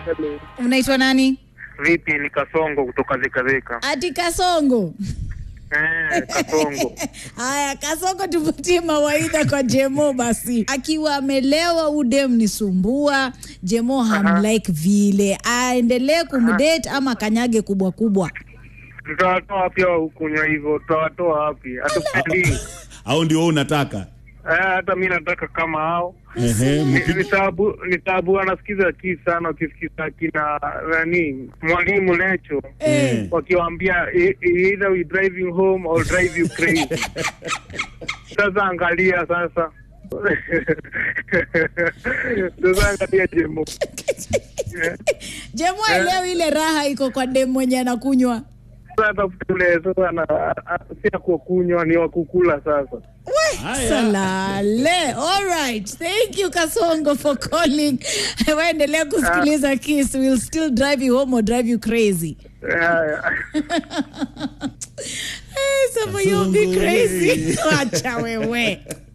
Hello. Unaitwa nani? Vipi, ni Kasongo kutoka Zekazeka. Ati Kasongo. Eh, Kasongo. Haya, Kasongo, tupatie mawaidha kwa Jemo basi. Akiwa amelewa udem ni sumbua, Jemo hamlike vile, aendelee kumdate ama kanyage kubwa kubwa? Tutawatoa wapi hao kunywa hivyo? Tutawatoa wapi? Hatupendi. au ndio wewe unataka Eh, hata mi nataka kama hao. Ehe, Ni- mki- Ni tabu, ni tabu anasikiza kii sana ukisikiza kina nani mwalimu Lecho Eh. wakiwaambia "E- e- either we drive you home or drive you crazy. Sasa angalia sasa. Sasa angalia Jemo. Jemo aelewi ile raha iko kwa dem mwenye anakunywa. Sasa tafuta ule sasa na si ya kukunywa ni wa kukula sasa. Haya. Salale. All right. Thank you Kasongo for calling. Waendelea kusikiliza Kiss will still drive you home or drive you crazy. Haya. Hey, some of you be Kasongo, crazy. hey. Wacha wewe.